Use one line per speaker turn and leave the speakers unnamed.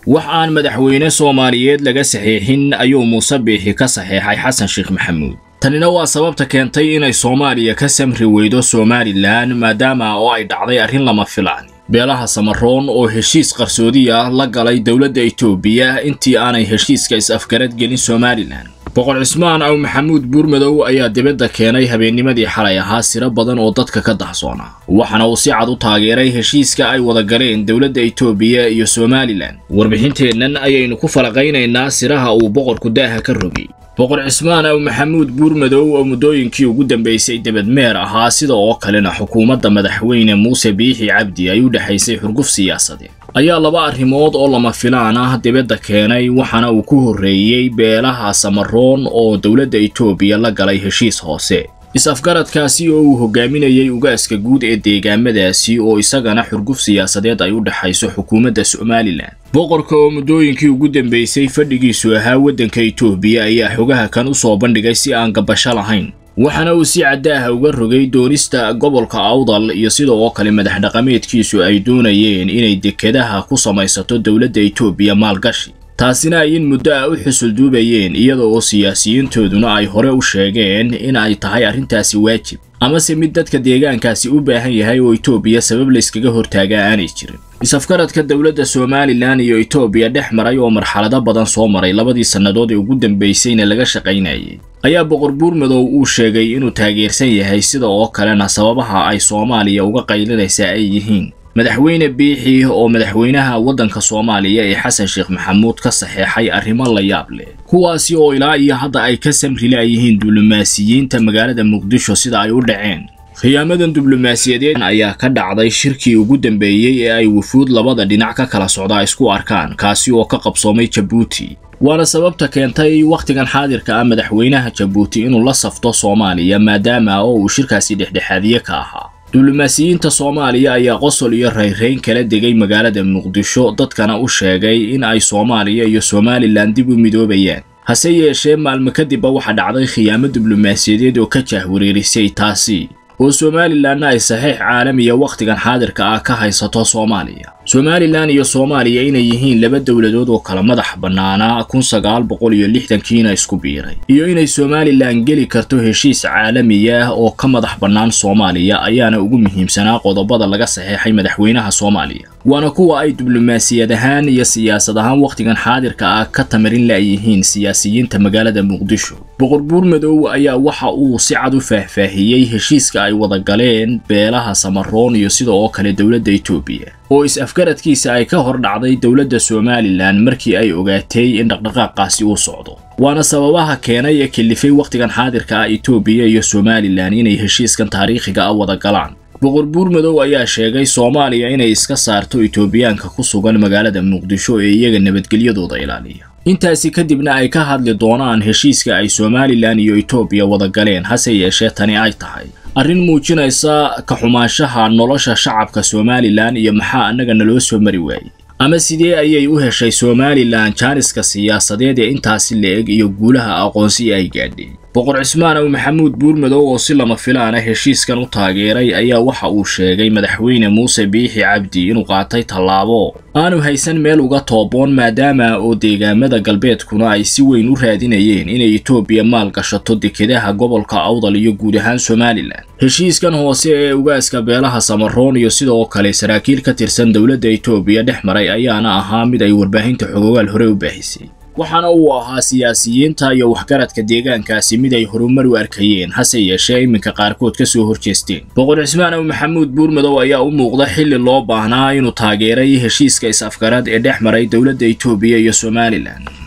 wax aan madaxweyne soomaaliyeed laga saxiixin ayuu muuse biixi ka saxeexay xasan sheekh maxamuud tanina waa sababta keentay inay soomaaliya ka samri weydo somalilan maadaama oo ay dhacday arrin lama filaan beelaha samaroon oo heshiis qarsoodi ah la galay dowladda itoobiya intii aanay heshiiska is-afgarad gelin somalilan boqor cismaan aw maxamuud buurmadow ayaa dibadda keenay habeennimadii xalay ahaa siro badan oo dadka ka dahsoona waxaana uu si cad u taageeray heshiiska ay wada galeen dowladda itoobiya iyo somalilan warbixinteennan ayaynu ku falaqaynaynaa siraha uu boqorku daaha ka rogay boqor cismaan aw maxamuud buurmadow oo muddooyinkii ugu dambaysay debadmeer ahaa sida oo kalena xukuumadda madaxweyne muuse biixi cabdi ay u dhexaysay xurguf siyaasadeed ayaa laba arrimood oo lama filaan ah dibadda keenay waxaana uu ku horreeyey beelaha samaroon oo dowladda itoobiya la galay heshiis hoose is-afgaradkaasi oo uu hogaaminayey ugaaska guud ee deegaamadaasi oo isagana xurguf siyaasadeed ay u dhexayso xukuumadda somalilan boqorka oo muddooyinkii ugu dambaysay fadhigiisu ahaa waddanka itoobiya ayaa xogaha kan u soo bandhigay si aan gabasho lahayn waxaana uu si caddaaha uga rogay doonista gobolka awdal iyo sida oo kale madax dhaqameedkiisu ay doonayeen inay dekedaha ku samaysato dowladda itoobiya maalgashi taasina ay in muddo ah u xusulduubayeen iyada oo siyaasiyiintooduna ay hore u sheegeen in ay tahay arrintaasi waajib amase mid dadka deegaankaasi u baahan yahay oo itoobiya sabab layskaga hortaagaa aanay jirin is-afgaradka dowladda somalilan iyo itoobiya dhex maray oo marxalado badan soo maray labadii sannadood ee ugu dambaysayna laga shaqaynayay ayaa boqor buurmadow uu sheegay inuu taageersan yahay sida oo kalena sababaha ay soomaaliya uga qaylinaysaa ay yihiin madaxweyne biixi oo madaxweynaha waddanka soomaaliya ee xasan sheekh maxamuud ka saxeexay arrimo la yaab leh kuwaasi oo ilaa iyo hadda ay ka samri la'yihiin diblomaasiyiinta magaalada muqdisho sida ay u dhaceen khiyaamadan diblomaasiyadeed ayaa ka dhacday shirkii ugu dambeeyey ee ay wufuud labada dhinac ka kala socdaa isku arkaan kaasi oo ka qabsoomay jabuuti waana sababta keentay wakhtigan xaadirka ah madaxweynaha jabuuti inuu la safto soomaaliya maadaama oo uu shirkaasi dhexdhexaadiye ka ahaa diblomaasiyiinta soomaaliya ayaa qosol iyo rayrayn kala degay magaalada muqdisho dadkana u sheegay in ay soomaaliya iyo somalilan dib u midoobayaan hase yeeshee maalmo kadibba waxaa dhacday khiyaamo diblomaasiyadeed oo ka jaahwareerisay taasi oo somalilanna ay saxiix caalamiya wakhtigan xaadirka ah ka haysato soomaaliya somalilan iyo soomaaliya inay yihiin laba dowladood oo kala madax bannaanaa kun sagaal boqol iyo lixdankiina isku biiray iyo inay somalilan geli karto heshiis caalamiya oo ka madax bannaan soomaaliya ayaana ugu muhiimsanaa qodobada laga saxeexay madaxweynaha soomaaliya waana kuwa ay diblomaasiyad ahaan iyo siyaasad ahaan wakhtigan xaadirka ah ka tamarin la'yihiin siyaasiyiinta magaalada muqdisho boqor buurmadow ayaa waxa uu si cad u faahfaahiyey heshiiska ay wada galeen beelaha samaroon iyo sida oo kale dowladda itoobiya oo is-afgaradkiisa ay ka hor dhacday dowladda somalilan markii ay ogaatay in dhaqdhaqaaqaasi uu socdo waana sababaha keenay ee kelifay wakhtigan xaadirka ah itoobiya iyo somalilan inay heshiiskan taariikhiga ah wada galaan boqor buurmadow ayaa sheegay soomaaliya inay iska saarto itoobiyaanka ku sugan magaalada muqdisho ee iyaga nabadgelyadooda ilaaliya intaasi kadibna ay ka hadli doonaan heshiiska ay somalilan iyo itoobiya wada galeen hase yeeshee tani ay tahay arrin muujinaysa ka xumaanshaha nolosha shacabka somalilan iyo maxaa annaga naloo soo mari waayey ama sidee ayay u heshay somalilan jaaniska siyaasadeed ee intaasi la-eg iyo guulaha aqoonsi ay gaadhay boqor cismaan aw maxamuud buurmadow oo si lama filaana heshiiskan u taageeray ayaa waxa uu sheegay madaxweyne muuse biixi cabdi inuu qaatay tallaabo aanu haysan meel uga tooboon maadaama oo deegaamada galbeedkuna ay si weyn u raadinayeen inay itoobiya maal gashato dekedaha gobolka awdal iyo guud ahaan somalilan heshiiskan hoose ee ugaaska beelaha samaroon iyo sidoo kale saraakiil ka tirsan dowladda itoobiya dhex maray ayaana ahaa mid ay warbaahinta xogogaal hore u baahisay waxaana uu ahaa siyaasiyiinta iyo waxgaradka deegaankaasi mid ay horumar u arkayeen hase yeeshee iminka qaarkood ka soo horjeesteen boqor cismaan aw maxamuud buurmadow ayaa u muuqda xilli loo baahnaa inuu taageeray heshiiska is-afgarad ee dhex maray dowladda itoobiya iyo somalilan